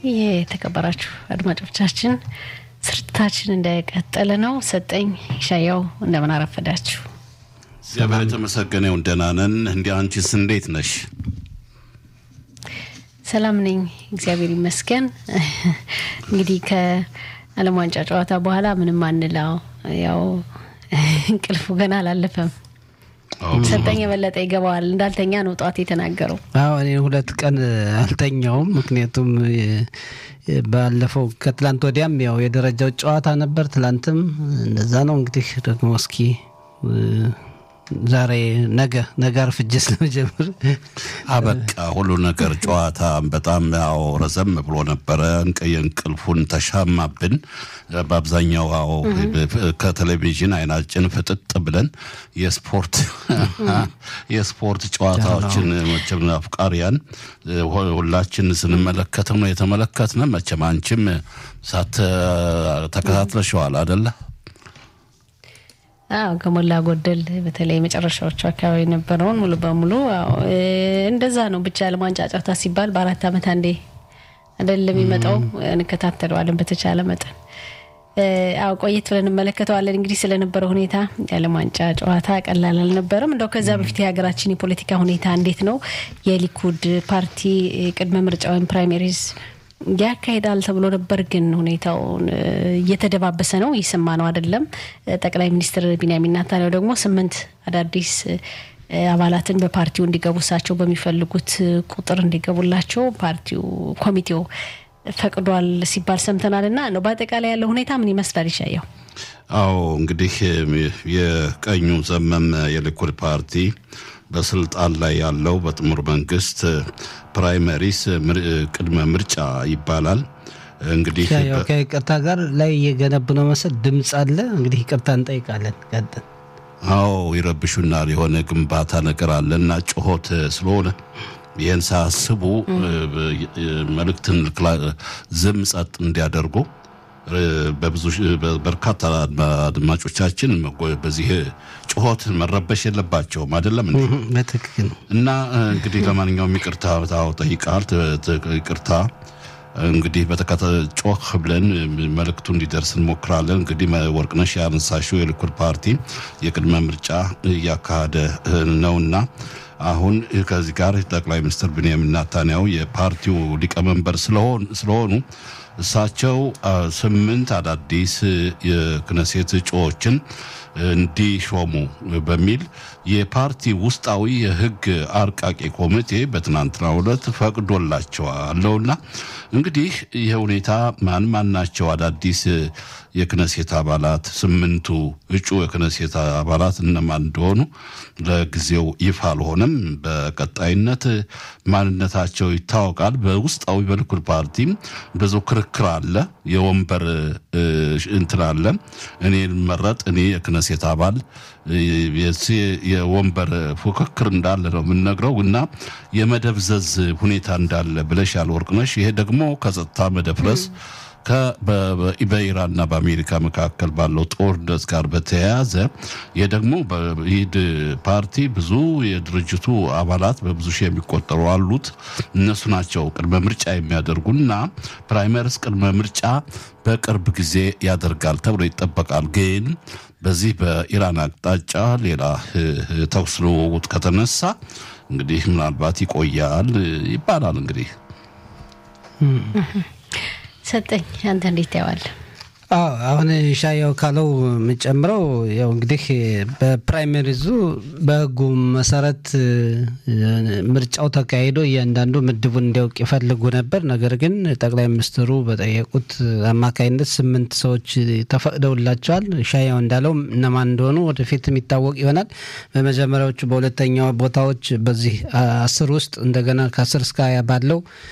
የተከበራችሁ አድማጮቻችን ስርጭታችን እንደቀጠለ ነው። ሰጠኝ ሻያው እንደምን አረፈዳችሁ? እግዚአብሔር የተመሰገነ ይሁን። ደህና ነን። እንዲህ አንቺስ እንዴት ነሽ? ሰላም ነኝ፣ እግዚአብሔር ይመስገን። እንግዲህ ከዓለም ዋንጫ ጨዋታ በኋላ ምንም አንላው፣ ያው እንቅልፉ ገና አላለፈም። ሰጠኝ የበለጠ ይገባዋል። እንዳልተኛ ነው ጠዋት የተናገረው። አዎ እኔ ሁለት ቀን አልተኛውም። ምክንያቱም ባለፈው ከትላንት ወዲያም ያው የደረጃው ጨዋታ ነበር። ትላንትም እንደዛ ነው። እንግዲህ ደግሞ እስኪ ዛሬ ነገ ነገ አርፍጄ ስለመጀመር አበቃ ሁሉ ነገር ጨዋታ በጣም ያው ረዘም ብሎ ነበረ። እንቅልፉን ተሻማብን። በአብዛኛው ያው ከቴሌቪዥን አይናችን ፍጥጥ ብለን የስፖርት የስፖርት ጨዋታዎችን መቼም አፍቃሪያን ሁላችን ስንመለከት ነው የተመለከትነ። መቼም አንቺም ሳት ተከታትለሸዋል አደለ? አዎ ከሞላ ጎደል በተለይ መጨረሻዎቹ አካባቢ የነበረውን ሙሉ በሙሉ እንደዛ ነው። ብቻ ዓለም ዋንጫ ጨዋታ ሲባል በአራት ዓመት አንዴ አይደለም የሚመጣው፣ እንከታተለዋለን በተቻለ መጠን። አዎ ቆየት ብለን እንመለከተዋለን። እንግዲህ ስለነበረው ሁኔታ የዓለም ዋንጫ ጨዋታ ቀላል አልነበረም። እንደው ከዛ በፊት የሀገራችን የፖለቲካ ሁኔታ እንዴት ነው? የሊኩድ ፓርቲ ቅድመ ምርጫ ወይም ፕራይሜሪዝ ያካሄዳል ተብሎ ነበር። ግን ሁኔታውን እየተደባበሰ ነው። እየሰማ ነው አይደለም። ጠቅላይ ሚኒስትር ቢንያሚን ኔታንያሁ ደግሞ ስምንት አዳዲስ አባላትን በፓርቲው እንዲገቡ እሳቸው በሚፈልጉት ቁጥር እንዲገቡላቸው ፓርቲው ኮሚቴው ፈቅዷል ሲባል ሰምተናል። እና ነው በአጠቃላይ ያለው ሁኔታ ምን ይመስላል? ይሻየው አዎ እንግዲህ የቀኙ ዘመም የሊኩድ ፓርቲ በስልጣን ላይ ያለው በጥምር መንግስት ፕራይመሪስ ቅድመ ምርጫ ይባላል። እንግዲህ ከይቅርታ ጋር ላይ እየገነቡ ነው መሰል ድምፅ አለ። እንግዲህ ይቅርታ እንጠይቃለን። ቀጥል። አዎ ይረብሹናል። የሆነ ግንባታ ነገር አለ እና ጩኸት ስለሆነ ይህን ሳያስቡ መልእክትን ዝም ጸጥ እንዲያደርጉ በብዙ በርካታ አድማጮቻችን በዚህ ጩኸት መረበሽ የለባቸውም። አይደለም እንዴ? በትክክል እና እንግዲህ ለማንኛውም ይቅርታ ጠይቃል። ይቅርታ እንግዲህ በተከታ ጮህ ብለን መልእክቱ እንዲደርስ እንሞክራለን። እንግዲህ ወርቅነሽ ያነሳሽው የሊኩድ ፓርቲ የቅድመ ምርጫ እያካሄደ ነውና አሁን ከዚህ ጋር ጠቅላይ ሚኒስትር ብንያሚን ኔታንያሁ የፓርቲው ሊቀመንበር ስለሆኑ እሳቸው ስምንት አዳዲስ የክነሴት እጩዎችን እንዲሾሙ በሚል የፓርቲ ውስጣዊ የሕግ አርቃቂ ኮሚቴ በትናንትናው ዕለት ፈቅዶላቸዋለውና እንግዲህ ይህ ሁኔታ ማን ማን ናቸው አዳዲስ የክነሴት አባላት? ስምንቱ እጩ የክነሴት አባላት እነማን እንደሆኑ ለጊዜው ይፋ አልሆነም። በቀጣይነት ማንነታቸው ይታወቃል። በውስጣዊ በሊኩድ ፓርቲም ብዙ ክርክር አለ። የወንበር እንትን አለ። እኔ ልመረጥ እኔ የክነሴት አባል የወንበር ፉክክር እንዳለ ነው የምንነግረው እና የመደብዘዝ ሁኔታ እንዳለ ብለሻል ወርቅነሽ። ይሄ ደግሞ ከጸጥታ መደፍረስ በኢራንና በአሜሪካ መካከል ባለው ጦርነት ጋር በተያያዘ ይህ ደግሞ በኢድ ፓርቲ ብዙ የድርጅቱ አባላት በብዙ ሺህ የሚቆጠሩ አሉት። እነሱ ናቸው ቅድመ ምርጫ የሚያደርጉና ፕራይመሪስ ቅድመ ምርጫ በቅርብ ጊዜ ያደርጋል ተብሎ ይጠበቃል። ግን በዚህ በኢራን አቅጣጫ ሌላ ተኩስ ልውውጥ ከተነሳ እንግዲህ ምናልባት ይቆያል ይባላል እንግዲህ ሰጠኝ አንተ እንዴት ታየዋለህ? አዎ አሁን ሻያው ካለው የምጨምረው ያው እንግዲህ በፕራይመሪዙ በሕጉ መሰረት ምርጫው ተካሂዶ እያንዳንዱ ምድቡን እንዲያውቅ ይፈልጉ ነበር። ነገር ግን ጠቅላይ ሚኒስትሩ በጠየቁት አማካኝነት ስምንት ሰዎች ተፈቅደውላቸዋል። ሻያው እንዳለው እነማን እንደሆኑ ወደፊት የሚታወቅ ይሆናል። በመጀመሪያዎቹ በሁለተኛው ቦታዎች በዚህ አስር ውስጥ እንደገና ከአስር እስከ ሀያ ባለው